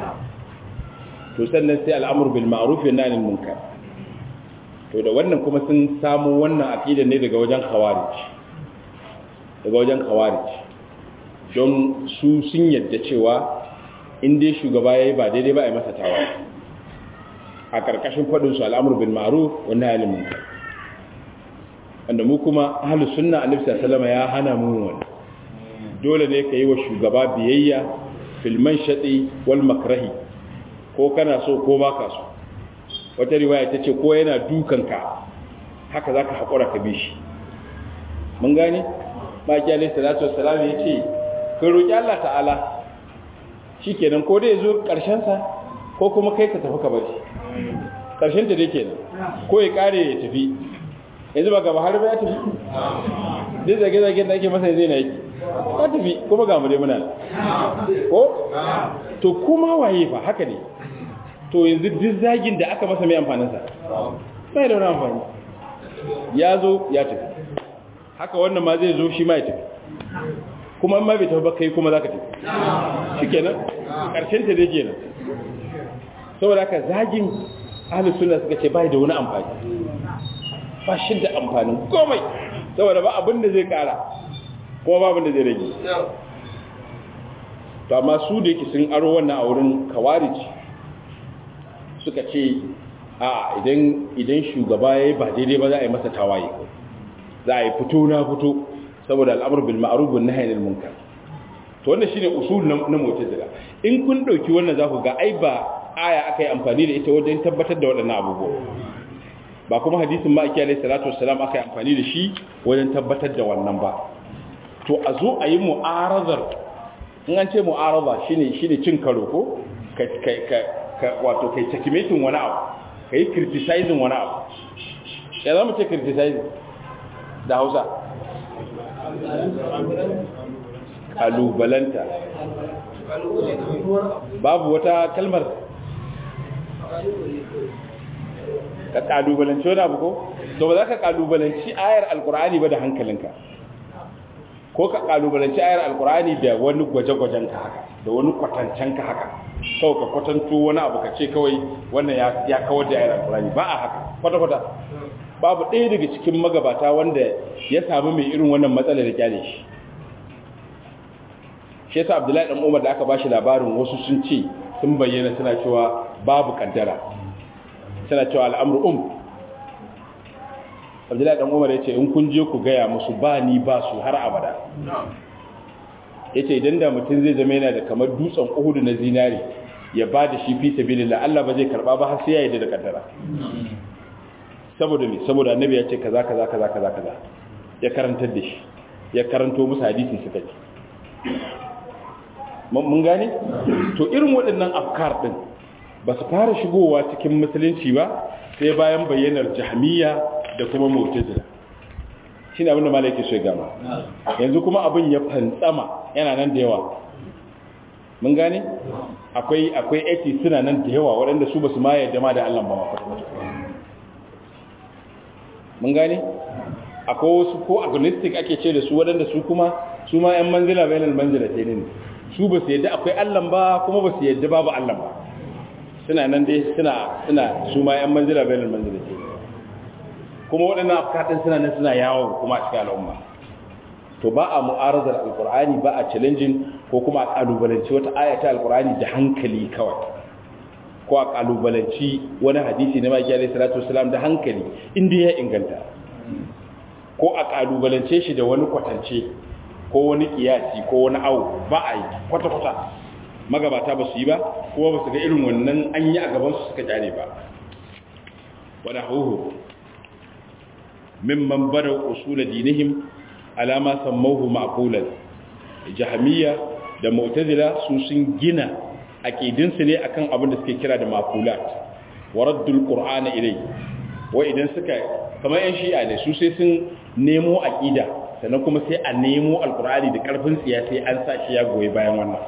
to sannan sai al'amur bil ma'ruf wa nahy anil munkar to da wannan kuma sun samu wannan aqida ne daga wajen khawarij daga wajen khawarij don su sun yadda cewa in dai shugaba yayi ba daidai ba a yi masa tawa a karkashin fadin su al'amur bil ma'ruf wa nahy anil munkar wanda mu kuma ahlus sunna annabi sallallahu alaihi wasallam ya hana mu wannan dole ne ka yi wa shugaba biyayya filman shaɗi wal makrahi ko kana so ko ba ka so wata riwaya ta ce ko yana dukanka haka za ka haƙura ka bi shi mun gane maki alai salatu wassalam ya ce ka roƙi Allah ta'ala shi kenan ko dai zo ƙarshensa ko kuma kai ka tafi ka bari ƙarshen ta dai kenan ko ya ƙare ya tafi yanzu ba gaba har ba ya tafi duk zage-zage da ake masa zai na yi ka tafi kuma ga mu dai muna ko to kuma waye fa haka ne to yanzu duk zagin da aka masa mai amfanin sa sai da wani amfani ya zo ya tafi haka wannan ma zai zo shi ma ya tafi kuma ma bai tafi ba kai kuma zaka tafi shikenan karshen ta dai kenan saboda haka zagin ahlus sunna suka ce bai da wani amfani ba shi da amfanin komai saboda ba abin da zai kara kuma babin da zai rage to amma su da yake sun aro wannan a wurin kawarij suka ce a idan idan shugaba yayi ba daidai ba za a yi masa tawaye za a yi fito na fito saboda al'amur bil ma'ruf wan nahy anil munkar to wannan shine usul na mu'tazila in kun dauki wannan za ku ga ai ba aya aka yi amfani da ita wajen tabbatar da waɗannan abubuwa ba kuma hadisin ma'aiki alaihi salatu wassalam aka yi amfani da shi wajen tabbatar da wannan ba to a zo a yi mu'arazar in an ce mu'araza shine shine cin karo ko ka ka wato kai checkmating wani abu kai criticizing wani abu ya zama ce criticizing da Hausa kalubalanta babu wata kalmar ka kalubalanci wani abu ko to ba za ka kalubalanci ayar alkur'ani ba da hankalinka ko ka kalubalanci ayar alkur'ani da wani gwaje-gwajen ka haka da wani kwatancen ka haka kawai ka kwatanto wani abu ka ce kawai wannan ya kawar da ayar alkur'ani ba a haka kwata-kwata babu ɗaya daga cikin magabata wanda ya samu mai irin wannan matsalar da kyale shi shi yasa abdullahi dan umar da aka bashi labarin wasu sun ce sun bayyana suna cewa babu kaddara suna cewa al'amru um abdullahi dan umar ya ce in kun je ku gaya musu ba ni ba su har abada ya ce idan da mutum zai zama yana da kamar dutsen uhudu na zinari ya ba da shi fi sabilillah Allah ba zai karba ba har sai ya yi da kaddara saboda me saboda annabi ya ce kaza kaza kaza kaza kaza ya karantar da shi ya karanto musu hadisi suka ci mun gane to irin waɗannan afkar din ba su fara shigowa cikin musulunci ba sai bayan bayyanar jahmiya da kuma mu'tazila shine abin da malaki so ya gama yanzu kuma abin ya fantsama yana nan da yawa mun gane akwai akwai eti suna nan da yawa waɗanda su basu ma yarda ma da Allah ba mun gane akwai wasu ko agnostic ake ce da su waɗanda su kuma su ma ƴan manzila bainal manzila sai ne su ba su yarda akwai Allah ba kuma ba su yarda babu Allah ba suna nan dai suna suna su ma ƴan manzila bainal manzila sai kuma waɗannan afkaɗin suna nan suna yawo kuma a cikin al'umma to ba a mu'arazar alkur'ani ba a challenging ko kuma a kalubalanci wata ayata alkur'ani da hankali kawai ko a kalubalanci wani hadisi na maki alaihi salatu wasalam da hankali inda ya inganta ko a kalubalance shi da wani kwatance ko wani kiyasi ko wani awu ba a yi kwata-kwata magabata ba su yi ba kuma ba su ga irin wannan an yi a gabansu suka kyale ba wani huhu mimman bada usula dinihim alama sammauhu ma'qulan jahmiya da mu'tazila su sun gina aqidinsu ne akan abin da suke kira da maqulat wa raddul qur'ana ilay wa idan suka kamar yan shi'a ne su sai sun nemo aqida sannan kuma sai a nemo alqur'ani da karfin tsiya sai an sa shi ya goyi bayan wannan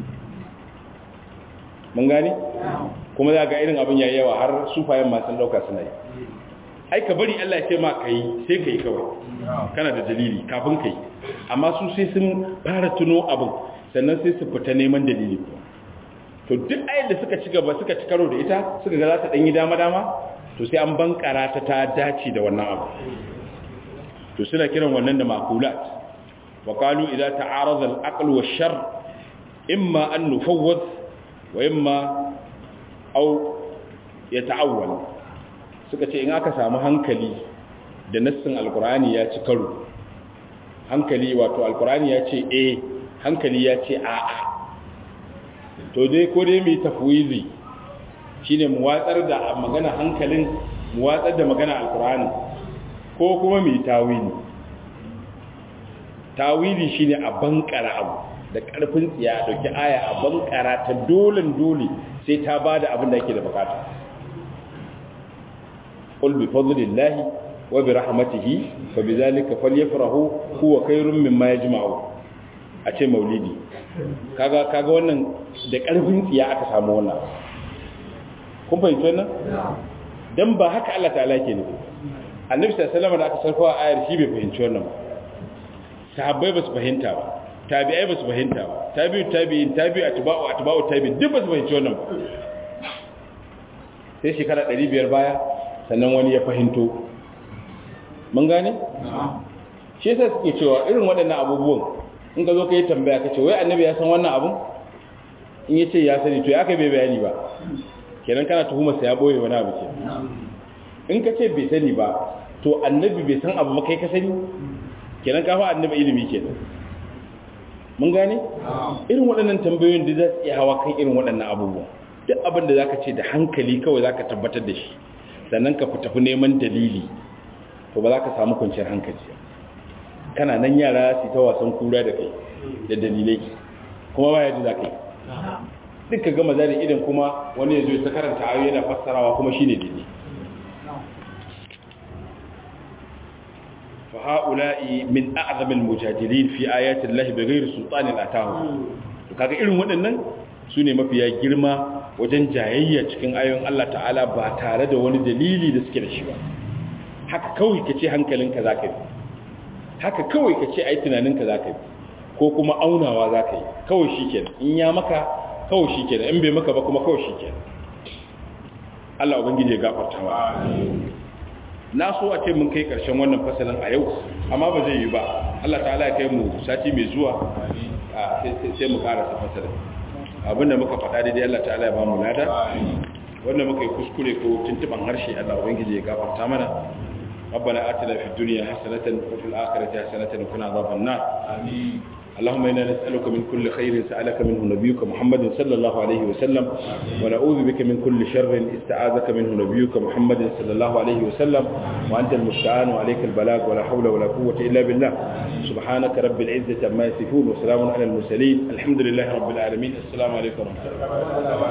mun gane kuma za ga irin abin yayi yawa har sufayen ma sun dauka suna yi ai ka bari Allah ya ce ma kai sai kai kawai kana da dalili kafin kai amma su sai sun fara tuno abin sannan sai su fita neman dalili to duk ayar da suka ci gaba suka ci karo da ita suka ga za ta danyi dama dama to sai an bankara ta ta dace da wannan abu to suna kiran wannan da maqulat wa qalu idza ta'arada al-aql wa shar imma an nufawwad wa imma aw yata'awwal suka ce in aka samu hankali da nassin alkur'ani ya ci karo hankali wato alkur'ani ya ce eh hankali ya ce a'a to dai ko dai mai tafwizi shine mu watsar da magana hankalin mu watsar da magana alkur'ani ko kuma mai tawili tawili shine a bankara abu da karfin tsiya dauki aya a bankara ta dolen dole sai ta bada abin da yake da bukata قل بفضل الله وبرحمته فبذلك فليفرحوا هو خير مما يجمعون ace maulidi kaga kaga wannan da karfin tsiya aka samu wannan kun fahimci wannan dan ba haka Allah ta'ala ke nufi annabi sallallahu alaihi wasallam da aka sarfa ayar shi bai fahimci wannan ba sahabbai ba su fahimta ba tabi'ai ba su fahimta ba tabi'u tabi'in tabi'u atba'u atba'u tabi'in duk ba su fahimci wannan ba sai shekara 500 baya sannan wani ya fahimto mun gane? shi yasa suke cewa irin waɗannan abubuwan in ka zo ka yi tambaya ka ce wai annabi ya san wannan abun in ya ce ya sani to ya kai bai bayani ba kenan kana tuhumarsa ya ɓoye wani abu ke in ka ce bai sani ba to annabi bai san abu ba kai ka sani kenan ka fa annabi ilimi kenan mun gane? irin waɗannan tambayoyin da za su iya hawa kan irin waɗannan abubuwan duk abin da za ka ce da hankali kawai za ka tabbatar da shi sannan ka tafi neman dalili to ba za ka samu kwanciyar hankali kana nan yara su ta wasan kura da kai da dalilai kuma ba yadda za ka yi duk ka gama zari idan kuma wani ya zo ta karanta ayoyi yana fassarawa kuma shi ne daidai fa ha'ula'i min a'zamil mujadilin fi ayati llahi bighairi sultanin atahu to kaga irin waɗannan su ne mafiya girma wajen jayayya cikin ayoyin Allah ta'ala ba tare da wani dalili da suke da shi ba haka kawai ka ce hankalinka za ka yi haka kawai ka ce ai tunaninka za ka yi ko kuma aunawa za ka yi kawai shi ke in ya maka kawai shi ke in bai maka ba kuma kawai shi ke Allah ubangiji ya gafarta wa na so a ce mun kai karshen wannan fasalin a yau amma ba zai yi ba Allah ta'ala ya kai mu sati mai zuwa sai mu karasa fasara abinda muka faɗa daidai Allah ta'ala ya ba mu lada wanda muka yi kuskure ko tuntuban harshe Allah ubangiji ya gafarta mana ربنا آتنا في الدنيا حسنة وفي الآخرة حسنة وقنا عذاب النار آمين اللهم إنا نسألك من كل خير سألك منه نبيك محمد صلى الله عليه وسلم ونعوذ بك من كل شر استعاذك منه نبيك محمد صلى الله عليه وسلم وأنت المستعان وعليك البلاغ ولا حول ولا قوة إلا بالله سبحانك رب العزة عما يصفون وسلام على المرسلين الحمد لله رب العالمين السلام عليكم ورحمة الله